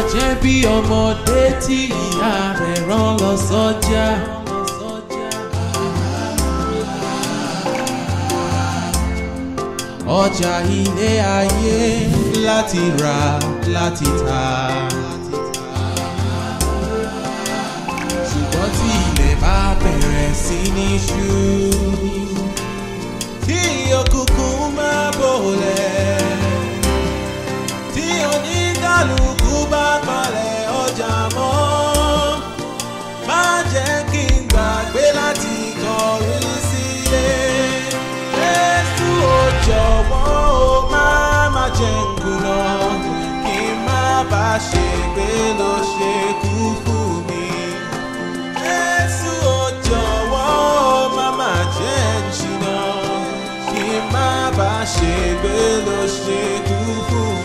jẹ́ bí ọmọdé tí ìyá rẹ̀ rán lọ sọ́jà. ọjà ilé ayé láti rà láti tà. ṣùgbọ́n tí ilẹ̀ bá bẹ̀rẹ̀ sí ní ṣú. tí òkùnkùn máa bòlẹ̀. tí oníkàlùkù bá palẹ̀ ọjà mọ́. má jẹ́ kí n gbàgbé láti kọrí sílé. Jésù ò jọ̀wọ́ ó má má jẹ́ n kùnà. kí n má bá ṣe gbé ló ṣe kú fún mi. Jésù ò jọ̀wọ́ ó má má jẹ́ n ṣìnà. kí n má bá ṣe gbé ló ṣe kú fún mi.